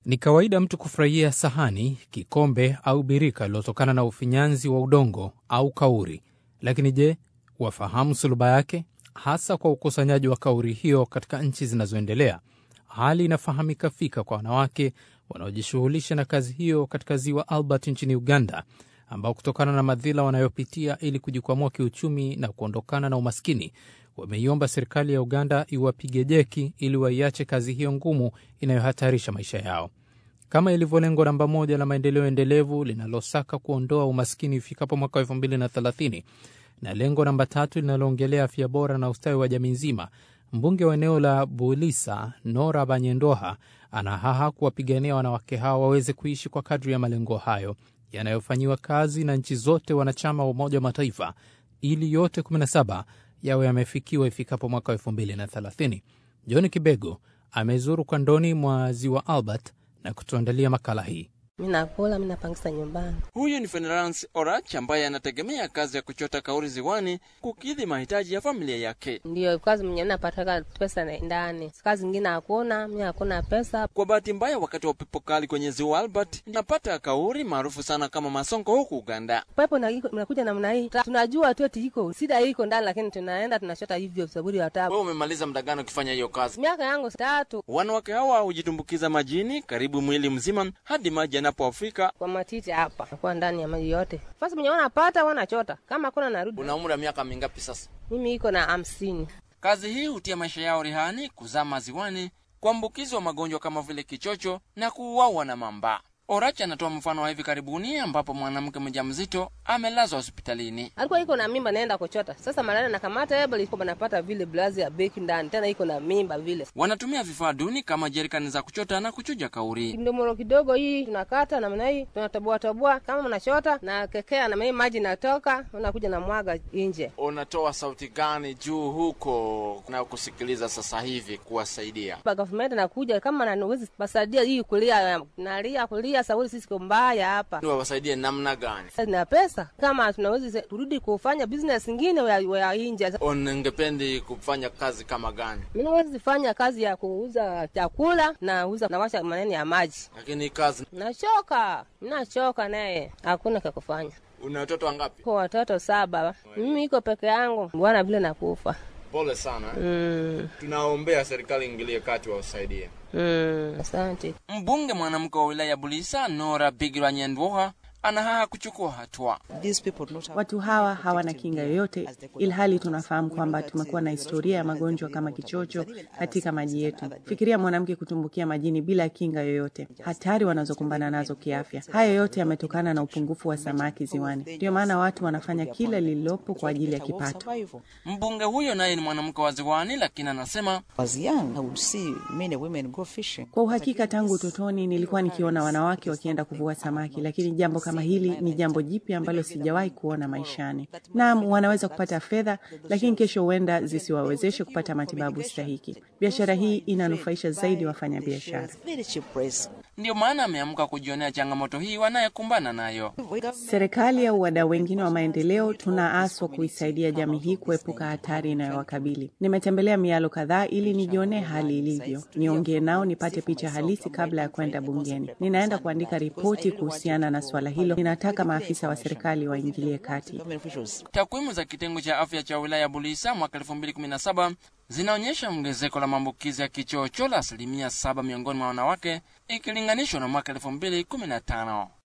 Ni kawaida mtu kufurahia sahani, kikombe au birika lililotokana na ufinyanzi wa udongo au kauri. Lakini je, wafahamu suluba yake, hasa kwa ukusanyaji wa kauri hiyo katika nchi zinazoendelea? Hali inafahamika fika kwa wanawake wanaojishughulisha na kazi hiyo katika ziwa Albert nchini Uganda, ambao kutokana na madhila wanayopitia ili kujikwamua kiuchumi na kuondokana na umaskini, wameiomba serikali ya Uganda iwapige jeki ili waiache kazi hiyo ngumu inayohatarisha maisha yao, kama ilivyo lengo namba moja la maendeleo endelevu linalosaka kuondoa umaskini ifikapo mwaka wa elfu mbili na thelathini na lengo namba tatu linaloongelea afya bora na ustawi wa jamii nzima. Mbunge wa eneo la Bulisa Nora Banyendoha anahaha kuwapigania wanawake hao waweze kuishi kwa kadri ya malengo hayo yanayofanyiwa kazi na nchi zote wanachama wa Umoja wa Mataifa ili yote 17 yawe yamefikiwa ifikapo mwaka wa 2030. John Kibego amezuru kandoni mwa ziwa Albert na kutuandalia makala hii. Mi nakula mi napangisa nyumbani. Huyu ni Fenerance Orach ambaye anategemea kazi ya kuchota kauri ziwani kukidhi mahitaji ya familia yake. Ndio kazi mwenye napataka pesa na- ndani, kazi ingine hakuna, mi hakuna pesa. Kwa bahati mbaya, wakati wa upepo kali kwenye ziwa Albert napata kauri maarufu sana kama masongo huku Uganda. Pepo na- inakuja namna hii, Ta- tunajua tu eti iko shida iko ndani, lakini tunaenda tunachota hivyo saburi ya tabu. Wewe umemaliza muda gani ukifanya hiyo kazi? Miaka yangu tatu Wanawake hawa hujitumbukiza majini karibu mwili mzima hadi maji yanapofika. kwa matiti hapa, nakuwa ndani ya maji yote. Fasi mwenye wanapata wanachota, kama hakuna narudi. Una umri wa miaka mingapi sasa? Mimi iko na hamsini. Kazi hii hutia maisha yao rehani, kuzama ziwani, kuambukizwa magonjwa kama vile kichocho na kuuawa na mamba. Orach anatoa mfano wa hivi karibuni ambapo mwanamke mjamzito amelazwa hospitalini. alikuwa iko na mimba naenda kuchota. Sasa malaria nakamata ebo liko banapata vile blazi ya beki ndani, tena iko na mimba vile. Wanatumia vifaa duni kama jerikani za kuchota na kuchuja kauri. Ndomoro kidogo hii tunakata namna hii, tunatoboa toboa kama mnachota na kekea na maji natoka, unakuja na mwaga nje. Unatoa sauti gani juu huko na kusikiliza sasa hivi kuwasaidia? Pa government nakuja kama nawezi basaidia hii kulia nalia kulia sauri sisi ko mbaya hapa. Wawasaidie namna gani? Na pesa kama tunawezi turudi kufanya business ingine ya, ya nje. Ungependi kufanya kazi kama gani? Mimi nawezi fanya kazi ya kuuza chakula na uza nawasha maneno ya maji. Lakini kazi, Nachoka, nachoka naye, hakuna cha kufanya. una watoto wangapi? Kwa watoto saba, mimi iko peke yangu, bwana vile nakufa. Pole sana. Mm, Tunaombea serikali ingilie kati wawasaidie. mm, asante. Mbunge mwanamke wa wilaya ya Bulisa Nora Bigirwa Nyendwoha anahaha kuchukua hatua. Watu hawa hawana kinga yoyote, ilhali tunafahamu kwamba tumekuwa na historia ya magonjwa kama kichocho katika maji yetu. Fikiria mwanamke kutumbukia majini bila kinga yoyote, hatari wanazokumbana nazo kiafya. Haya yote yametokana na upungufu wa samaki ziwani. Ndio maana watu wanafanya kila lililopo kwa ajili ya kipato. Mbunge huyo naye ni mwanamke wa ziwani, lakini anasema was young, I would see many women go fishing. Kwa uhakika, tangu utotoni nilikuwa nikiona wanawake wakienda kuvua samaki, lakini jambo kama hili ni jambo jipya ambalo sijawahi kuona maishani. Naam, wanaweza kupata fedha, lakini kesho huenda zisiwawezeshe kupata matibabu stahiki. Biashara hii inanufaisha zaidi wafanyabiashara. Very cheap price. ndiyo maana ameamka kujionea changamoto hii wanayekumbana nayo. Serikali au wadau wengine wa maendeleo tunaaswa kuisaidia jamii hii kuepuka hatari inayowakabili. Nimetembelea mialo kadhaa ili nijionee hali ilivyo, niongee nao, nipate picha halisi kabla ya kwenda bungeni. Ninaenda kuandika ripoti kuhusiana na swala hilo. Ninataka maafisa wa serikali waingilie kati. Government officials Takwimu za kitengo cha afya cha wilaya ya Bulisa mwaka 2017 zinaonyesha ongezeko la maambukizi ya kichocho la asilimia saba miongoni mwa wanawake ikilinganishwa na mwaka 2015.